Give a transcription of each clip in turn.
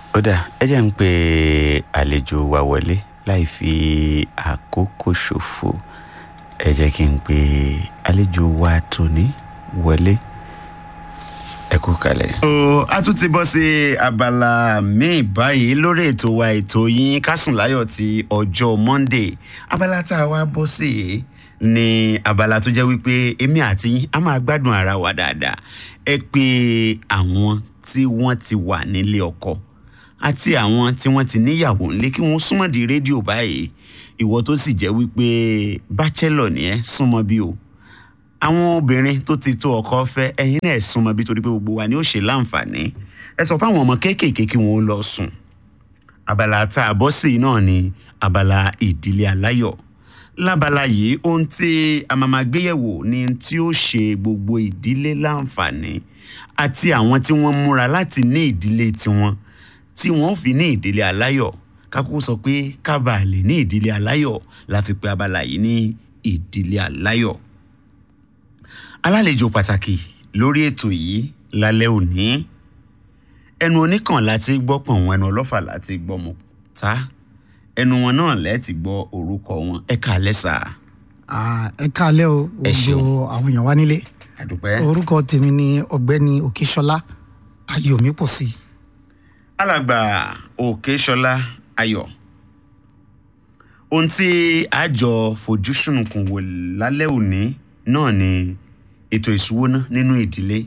ó dà ẹ jẹ́ ń pe àlejò wa wọlé láì fi àkókò ṣòfò ẹ jẹ́ kí n pe àlejò wa tóní wọlé ẹ kú kalẹ̀. ó a tún ti bọ́ sí abala míì báyìí lórí ètò wa ètò yín kásùn láyọ̀ ti ọjọ́ monday abala tá a wá bọ́ sí yìí ní abala tó jẹ́ wípé èmi àti yín a máa gbádùn ara wa dáadáa ẹ pé àwọn tí wọ́n ti wà nílé ọkọ àti àwọn tí wọ́n ti níyàwó ńlé kí wọ́n súnmọ́ di rédíò báyìí ìwọ tó sì jẹ́ wípé bachelor ni ẹ súnmọ́ bí o àwọn obìnrin tó ti tó ọkọ fẹ́ ẹ̀yin náà súnmọ́ bí torí pé gbogbo wa ni ó ṣe láǹfààní ẹ sọ fáwọn ọmọ kéékèèké kí wọ́n lọ sùn abala tá a bọ́ sí náà ni abala ìdílé aláyọ̀ lábala yìí ohun tí a máa máa gbéyẹ̀wò ni tí ó ṣe gbogbo ìdílé láǹfààní àti àwọn tí wọ́n múra láti ní ìdílé tiwọn tí wọ́n fi ní ìdílé aláyọ̀ kákó sọ pé kábà lè ní ìdílé aláyọ̀ la fi pe abala yìí ní ìdílé aláyọ̀ alálejò pàtàkì lórí ètò yìí lálẹ́ òní ẹnu oníkàn láti gbọ́ pọ̀n wọn ẹnu ọlọ́fà láti gbọ́ mọ̀ tá ẹnu wọn náà lẹ́ẹ̀tì gbọ́ orúkọ wọn ẹ káalẹ́ sà Ah, ẹ káalẹ́ o Ẹ ṣeun. gbogbo àwọn èèyàn wá nílé àdúpẹ́. orúkọ tèmi ni ọ̀gbẹ́ni òkèṣọlá ayọ̀mí pọ̀ sí alàgbà òkèṣọlá ayọ̀ ohun tí a jọ fojú sunùkùn wò lálẹ́ òní náà ni ètò ìṣúwóná nínú ìdílé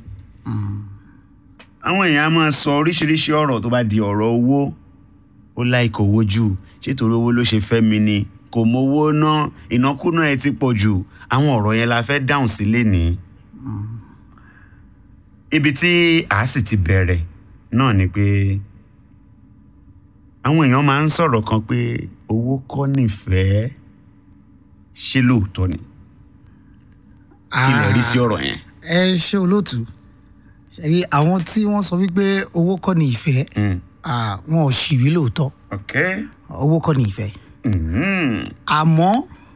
àwọn èèyàn á máa sọ oríṣiríṣi ọ̀rọ̀ tó bá di ọ̀rọ̀ owó ó láìkò owó jù ṣètòrí owó ló ṣe fẹ́ mi ni kò mówó ná ìnákúná ẹ ti pọ̀ jù àwọn ọ̀rọ̀ yẹn la fẹ́ dáhùn sí lénìí ibi tí a sì ti bẹ̀rẹ̀ náà ni pé àwọn èèyàn máa ń sọ̀rọ̀ kan pé owó kọ́ nífẹ̀ẹ́ ṣé lóòótọ́ ni kí lè rí sí ọ̀rọ̀ yẹn. ẹ ṣe olóòtú ṣe àwọn tí wọ́n sọ wípé owó kọ́ ni ìfẹ́ Mm. ah, wọn ò ṣìwí lóòótọ́ ok owó kọ́ ni ìfẹ́ Mhm. àmọ́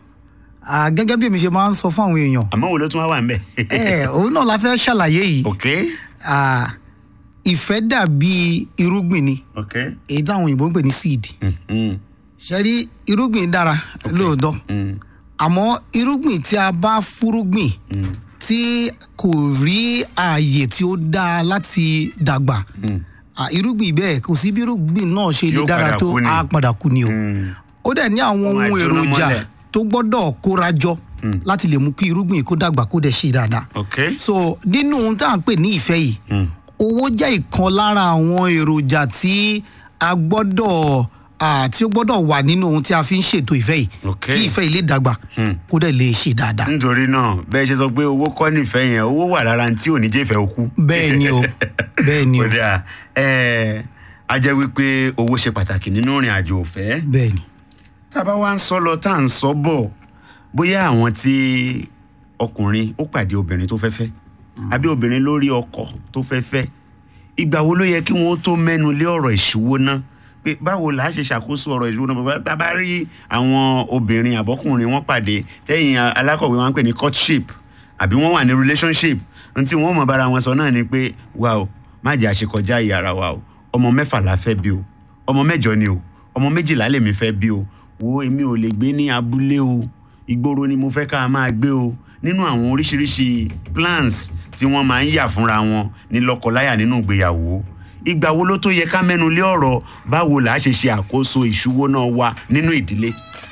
ah, gẹ́gẹ́ bí èmi ṣe máa ń sọ fún àwọn èèyàn àmọ́ wo ló tún wá wà ń bẹ̀. ẹ òun náà la fẹ́ ṣàlàyé yìí ok Ah, ìfẹ́ dàbí irúgbìn ni ok èyí táwọn òyìnbó ń pè ní seed Mhm. ṣe rí irúgbìn dára lóòótọ́ Mm. àmọ́ irúgbìn tí a bá fúrúgbìn Mm. tí kò rí ààyè tí ó dáa láti dàgbà Mm. à, irúgbìn bẹ́ẹ̀ kò sí bí irúgbìn náà ṣe lè Yóò dára padà tó kú ni. á padà kú ni o Mm. ó dẹ̀ ní àwọn Ó máa ohun jóná èròjà mọ́lẹ̀. tó gbọ́dọ̀ kóra jọ láti lè mú kí irúgbìn kó dàgbà kó dẹ̀ ṣe dáadáa ok so nínú ohun tá à ń pè ní ìfẹ́ yìí Mm. owó jẹ́ ìkan lára àwọn èròjà tí a gbọ́dọ̀ à, tí ó gbọ́dọ̀ wà nínú ohun tí a fi ń ṣètò ìfẹ́ yìí Ok. kí ìfẹ́ yìí lè dàgbà Hmm. kó dẹ̀ lè ṣe dáadáa nítorí náà bẹ́ẹ̀ ṣe sọ pé owó kọ́ nífẹ̀ẹ́ yẹn owó wà lára tí ò ní jẹ́ ìfẹ́ òkú. bẹ́ẹ̀ ni o bẹ́ẹ̀ ni o ó dáa ẹ a jẹ́ wípé owó ṣe pàtàkì nínú ìrìn àjò òfẹ́. bẹ́ẹ̀ ni tá a bá wá ń sọ lọ tá à ń sọ bọ̀ bóyá àwọn tí ọkùnrin ó pàdé obìnrin tó fẹ́ fẹ́ àbí obìnrin lórí ọkọ tó fẹ́ fẹ́ ìgbà wo ló yẹ kí wọ́n tó mẹ́nu lé ọ̀rọ̀ ìṣúwó ná pé báwo là á ṣe ṣàkóso ọ̀rọ̀ ìṣúwó náà bàbá tá a bá rí àwọn obìnrin àbọ́kùnrin wọn pàdé tẹ́yìn alákọ̀wé wọn ń pè ní courtship àbí wọ́n wà ní relationship n tí wọ́n mọ̀ bára wọn sọ náà ni pé wa o má jẹ́ àṣekọjá ìyàrá wa o ọmọ mẹ́fà la fẹ́ bí o ọmọ mẹ́jọ ni o ọmọ méjìlá lèmi fẹ́ bí o wo èmi ò lè gbé ní abúlé o ìgboro ni mo fẹ́ ká máa gbé o nínú àwọn oríṣiríṣi plans tí wọ́n máa ń yà fúnra wọn ní lọ́kọláya nínú ìgbéyàwó ìgbà wo ló tó yẹ ká mẹ́nu lé ọ̀rọ̀ báwo là á ṣe ṣe àkóso ìṣúwó náà wa nínú ìdílé.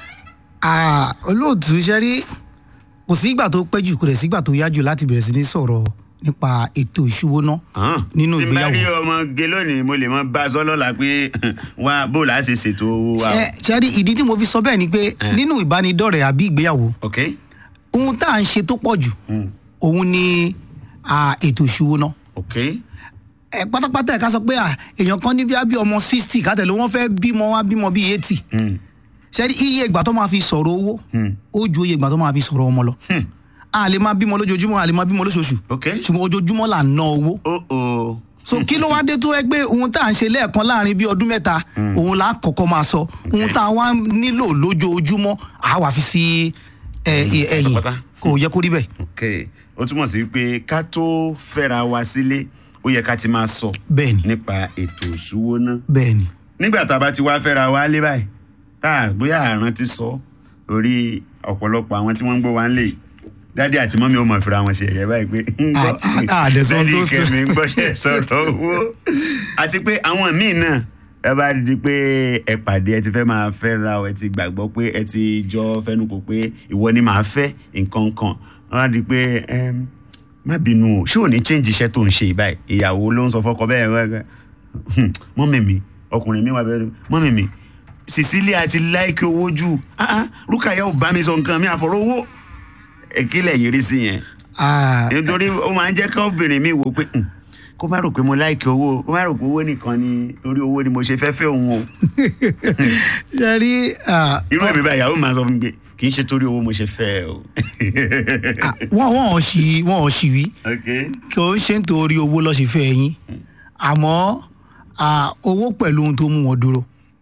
Ah, olóòtú ṣe rí kò sí ìgbà tó pẹ́ jù kò dẹ̀ sí ìgbà tó yá jù láti bẹ̀rẹ̀ sí ní sọ̀rọ̀ nípa ètò ìṣúwóná Hàn. nínú tí n bá ìgbéyàwó. rí ọmọge lónìí mo lè mọ bá a sọ lọ́la pé wá bó là á ṣe ṣètò owó wa. o. ṣe ṣe rí ìdí tí mo fi sọ bẹ́ẹ̀ ni pé Eh. nínú ìbánidọ́rẹ̀ẹ́ àbí ìgbéyàwó ok. ohun tá à ń ṣe tó pọ̀ jù Mm. òun ni ah, ètò ìṣúwóná ok. ẹ pátápátá ẹ ká sọ pé ah, èèyàn kan ní bí bí ọmọ sixty kátẹ̀lé wọ́n fẹ́ bímọ wá bímọ bíi eighty Mm. ṣe rí iye ìgbà tó máa fi sọ̀rọ̀ owó Mm. ó ju iye ìgbà tó máa fi sọ̀rọ̀ ọmọ lọ Hmm. a lè máa bímọ lójoojúmọ́ a lè máa bímọ lóṣooṣù ok. ṣùgbọ́n ojoojúmọ́ là ń ná owó oh oh. so kí ló wá dé tó ẹ pé ohun tá à ń ṣe lẹ́ẹ̀kan láàrin bíi ọdún mẹ́ta òun là á kọ́kọ́ máa sọ ohun tá a wá nílò lójoojúmọ́ à á wà fi sí ẹ, ẹ, ẹ̀yìn pátápátá. kò yẹ kó rí bẹ́ẹ̀. ok ó túmọ̀ sí pé ká tó fẹ́ra wa sílé ó yẹ ká ti máa sọ bẹ́ẹ̀ni nípa ètò ìṣúwóná bẹ́ẹ̀ni nígbà tá a bá ti wá fẹ́ra wa lé báyìí tá a bóyá àrùn ti sọ orí ọ̀pọ̀lọpọ̀ àwọn tí wọ́n ń gbọ́ wa ń lè dádì àti mọ́mí ó mọ̀ fira wọn ṣe ẹ̀yẹ báyìí pé ń gbọ́ À- à- àdẹ̀sán dádì tó sọ. kẹ́mi ń gbọ́ṣẹ́ sọ̀rọ̀ owó àti pé àwọn míì náà ẹ bá di pé ẹ pàdé ẹ ti fẹ́ máa fẹ́ra ọ ẹ ti gbàgbọ́ pé ẹ ti jọ fẹnukò pé ìwọ ni màá fẹ́ nǹkan kan wọ́n á di pé ẹm, má bínú o ṣé ò ní change iṣẹ́ tó ń ṣe yìí báyìí ìyàwó ló ń sọ fọ́kọ bẹ́ẹ̀ rẹ́rẹ́ mọ́mì mi ọkùnrin mi wà bẹ́ẹ̀ mọ́mì mi Cecilia ti láìkí owó jù ah ah Rúkàyà ò bá mi sọ nǹkan mi àfọ̀rọ̀ owó ìkílẹ̀ yìí rí sí yẹn Ah, nítorí ó máa ń jẹ́ ká obìnrin mi wò pé "Hmm, kó má rò pé mo láìkí owó kó má rò pé owó nìkan ni torí owó ni mo ṣe fẹ́ fẹ́ òun o ṣe rí ah, irú èmi báyìí ìyàwó máa sọ fún mi pé kì í ṣe torí owó mo ṣe fẹ́ ẹ o. ah, wọ́n wọ́n ò ṣì wọ́n ò ṣì wí ok kí o ń ṣe nítorí owó lọ́ọ́ ṣe fẹ́ yín àmọ́ ah, owó pẹ̀lú ohun tó mú wọn dúró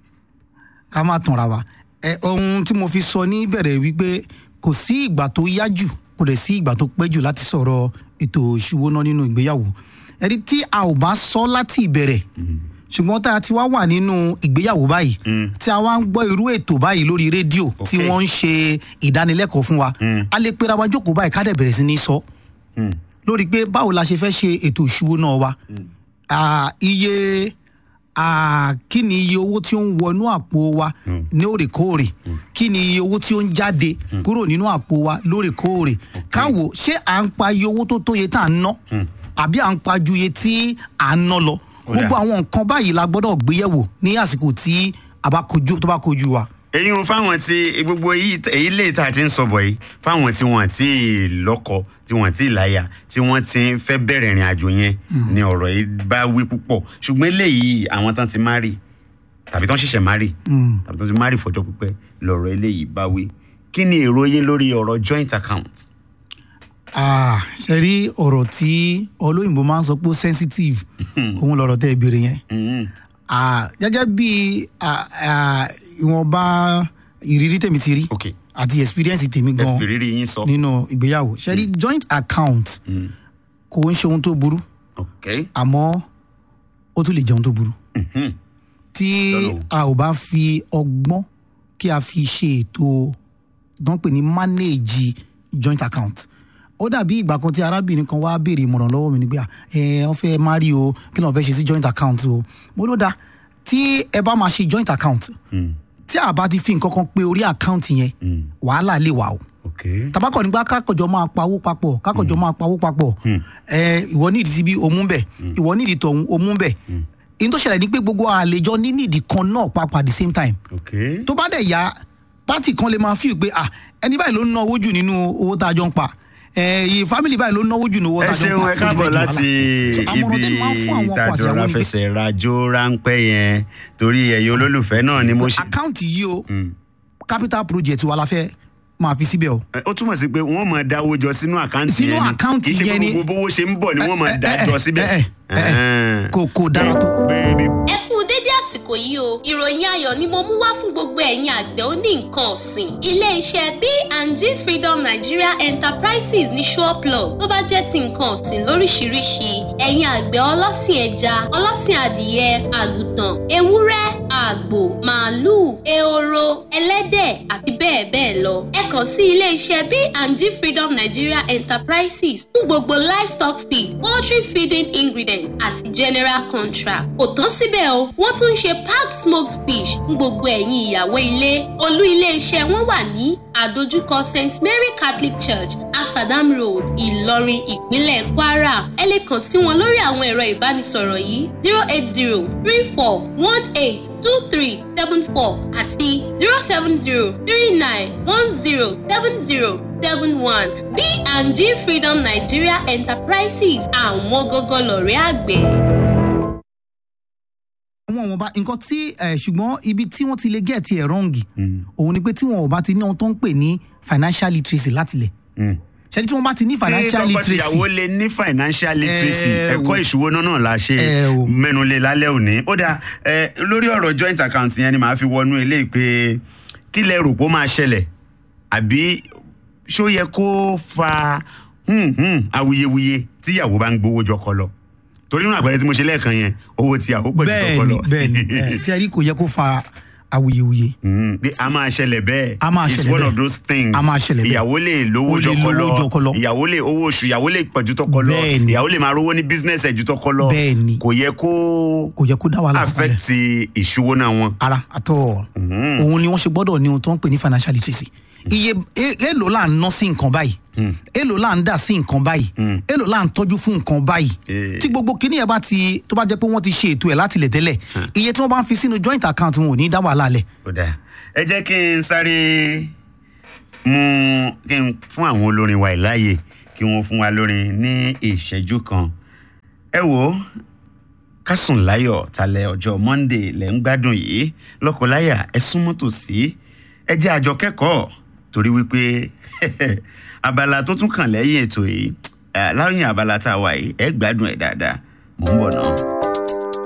ká má tanra wa ẹ ohun tí mo fi sọ ní ìbẹ̀rẹ̀ wípé kò sí ìgbà tó yá jù kò dẹ̀ sí ìgbà tó pẹ́ jù láti sọ̀rọ̀ ètò ìṣúwóná nínú ìgbéyàwó ẹni tí a ò bá sọ láti ìbẹ̀rẹ̀ ṣùgbọ́n tá a ti wá wà nínú ìgbéyàwó báyìí tí a wá ń gbọ́ irú ètò báyìí lórí rédíò tí Ok. wọ́n ń ṣe ìdánilẹ́kọ̀ọ́ fún wa a lè pera wa jókòó báyìí ká dẹ̀ bẹ̀rẹ̀ sí ní sọ lórí pé báwo la ṣe fẹ́ ṣe ètò ìṣúwóná wa Ah, iye ah, kí ni iye owó tí ó ń wọnú àpò wa ní òrèkóòrè kí ni iye owó tí ó ń jáde kúrò nínú àpò wa lóòrèkóòrè káwo ṣé à ń pa iye owó tó tó iye tá à ń ná àbí à ń pa ju iye tí à ń ná lọ Ó dà. gbogbo àwọn nǹkan báyìí la gbọ́dọ̀ gbéyẹ̀wò ní àsìkò tí a bá kojú tó bá kojú wa. èyí ń fáwọn tí gbogbo èyí èyí lè tá a ti ń sọ bọ̀ yìí fáwọn tí wọ́n ti lọ́kọ tí wọ́n ti láya tí wọ́n ti ń fẹ́ bẹ̀rẹ̀ ìrìn àjò yẹn ni ọ̀rọ̀ yìí bá wí púpọ̀ ṣùgbọ́n eléyìí àwọn tán ti márì tàbí tán ṣẹ̀ṣẹ̀ márì tàbí tán ti márì fọjọ́ pípẹ́ lọ̀rọ̀ eléyìí bá wí kí ni èrò yín lórí ọ̀rọ̀ joint account. Ah, ṣe rí ọ̀rọ̀ tí olóyìnbó máa ń sọ pé ó sensitive òun lọ̀rọ̀ tẹ́ ẹ béèrè yẹn. Mhm. Ah, gẹ́gẹ́ bí ah, ah, ìwọ̀nba ìrírí tèmi ti rí ok àti experience tèmi ẹ gan fi rírí yín sọ. nínú ìgbéyàwó ṣe rí joint account kò ń ṣe ohun tó burú ok àmọ́ ó tún lè jẹ ohun tó burú Mhm. tí Lọ́nà wo? a ò bá fi ọgbọ́n kí a fi ṣe ètò tó ń pè ní manage joint account ó dàbí ìgbà kan tí arábìnrin kan wá béèrè ìmọ̀ràn lọ́wọ́ mi nígbà ẹ wọ́n fẹ́ marry o kí ni wọ́n fẹ́ ṣe sí joint account o mo ló dáa tí ẹ bá máa ṣe joint account Mm. tí a bá ti fi nǹkan kan pé orí account yẹn Mm. wàhálà lè wà o ok tabakọ nígbà kákọjọ máa pawó papọ̀ kákọjọ máa pawó papọ̀ ẹ ìwọ nídìí ti bí omú bẹ ìwọ nídìí tọ̀hún omú bẹ èyí tó ṣẹlẹ̀ ní pé gbogbo àlejò ní nídìí kan náà papọ̀ at the same time ok tó bá dẹ̀ yá pátì kan lè máa fíì pé ah ẹni báyìí ló ń náwó jù nínú owó tá a jọ ń pa ẹ iye family báyìí ló ń náwó jù nínú owó ẹ tá a jọ ń ṣeun pa ẹ káàbọ̀ Kò ní fẹ́ di láti wàhálà. So, àmọ̀ràn ibi tẹ́mi máa ń fún àwọn ọkọ àti ìtajà àwọn ni pé ọláfẹsẹ̀ rajó ráńpẹ́ yẹn torí ẹ̀yin olólùfẹ́ náà ni mo ṣe. àkáǹtì yìí o Mm. capital project wa la fẹ́ máa fi síbẹ̀ o. Ẹ, ó túmọ̀ sí pé wọ́n máa dáwó jọ sínú àkáǹtì Sínú yẹn ni àkáǹtì kì í ṣe yẹn pé ni- gbogbo bówó ṣe ń bọ̀ ni wọ́n máa ẹ, dá ẹ, jọ ẹ, síbẹ̀. ẹ, ẹ, ẹ, kò kò dára tó. Bẹ́ẹ̀ni ẹ kú dédé àsìkò yìí o ìròyìn ayọ̀ ni mo mú wá fún gbogbo ẹ̀yin àgbẹ̀ oní nǹkan ọ̀sìn ilé-iṣẹ́ B&G Freedom Nigeria Enterprises ní Ṣọ́ọ̀plọ̀ tó bá jẹ́ ti nǹkan ọ̀sìn lóríṣiríṣi ẹ̀yin àgbẹ̀ ọlọ́sìn ẹja ọlọ́sìn adìyẹ àgùntàn ewúrẹ́ àgbò màálùú ehoro ẹlẹ́dẹ̀ àti bẹ́ẹ̀ bẹ́ẹ̀ lọ ẹ kàn sí ilé-iṣẹ́ B&G Freedom Nigeria Enterprises fún gbogbo livestock feed poultry feeding ingredient àti general contract kò tán síbẹ̀ o wọ́n tún ń ṣe packed smoked fish fún gbogbo ẹ̀yin ìyàwó ilé olú ilé-iṣẹ́ wọn wà ní àdójúkọ st mary catholic church asadam road ìlọrin ìpínlẹ̀ kwara ẹ lè kàn sí wọn lórí àwọn ẹ̀rọ ìbánisọ̀rọ̀ yìí zero eight zero three four one eight two three seven four àti zero seven zero three nine one zero seven zero seven one B&G Freedom Nigeria Enterprises àwọn gógó lọ̀rẹ́ àgbẹ̀. àwọn wọn bá nǹkan tí ẹ ṣùgbọ́n ibi tí wọ́n ti lè gẹ̀ẹ́tì ẹ̀ rọ́ǹgì òun ni pé tí wọn ò bá ti ní ohun tó ń pè ní financial literacy látilẹ̀ ṣẹ́ni tí wọ́n bá ti ní financial literacy tọkọtìyàwó lè ní financial literacy Ẹ ẹ̀kọ́ wò. ìṣúwóná náà la ṣe Ẹ wò. mẹ́nulẹ̀ lálẹ́ òní ó dáa ẹ lórí ọ̀rọ̀ joint account yẹn ni màá fi wọnú eléyìí pé kí lẹ rò pé ó máa ṣẹlẹ̀ àbí ṣó yẹ kó fa hmm, hmm, awuyewuye tíyàwó bá ń gbowó jọkọ lọ. torí nínú àpẹẹrẹ tí mo ṣe lẹ́ẹ̀kan yẹn owó tí àwọ̀ pẹ̀lú tọkọ lọ bẹ́ẹ̀ni bẹ́ẹ̀ni ẹ tí a rí kò yẹ kó fa awuyewuye Mm, pé a máa ṣẹlẹ̀ bẹ́ẹ̀ A máa it's ṣẹlẹ̀ one bẹ́ẹ̀. of those things A máa ṣẹlẹ̀ bẹ́ẹ̀. ìyàwó lè lówó Ó lè jọkọ lówó jọkọ lọ lọ. ìyàwó lè owó oṣù ìyàwó lè pọ̀jù tọkọ lọ Bẹ́ẹ̀ni. ìyàwó lè máa rówó ní business ẹ̀ ju tọkọ lọ Bẹ́ẹ̀ni. kò yẹ kó kò yẹ kó dá wàhálà kalẹ̀ affect ìṣúwó náà wọn. ara àtọ òun ni wọ́n ṣe gbọ́dọ̀ ní ohun tó ń pè ní financial literacy iye e- èlò là ń ná sí nǹkan báyìí èlò là ń dà sí nǹkan báyìí èlò là ń tọ́jú fún nǹkan báyìí Eh. tí gbogbo kíní yẹn bá ti tó bá jẹ́ pé wọ́n ti ṣe ètò ẹ̀ láti lẹ̀ tẹ́lẹ̀ iye tí wọ́n bá ń fi sínú joint account wọn ò ní dá wàhálà lẹ̀ ó dáa ẹ jẹ́ kí n sáré mú kí n fún àwọn olórin wa ìláàyè kí wọ́n fún wa lórin ní ìṣẹ́jú kan ẹ wò ó kásùn láyọ̀ talẹ̀ ọjọ́ monday lẹ̀ ń gbádùn yìí lọ́kọ̀láyà ẹ súnmọ́ tòsí ẹ jẹ́ àjọ kẹ́kọ̀ọ́ torí wípé abala tó tún kàn lẹ́yìn ètò yìí eh, láyìn abala tá a wà yìí ẹ gbádùn ẹ̀ dáadáa mò ń bọ̀ náà.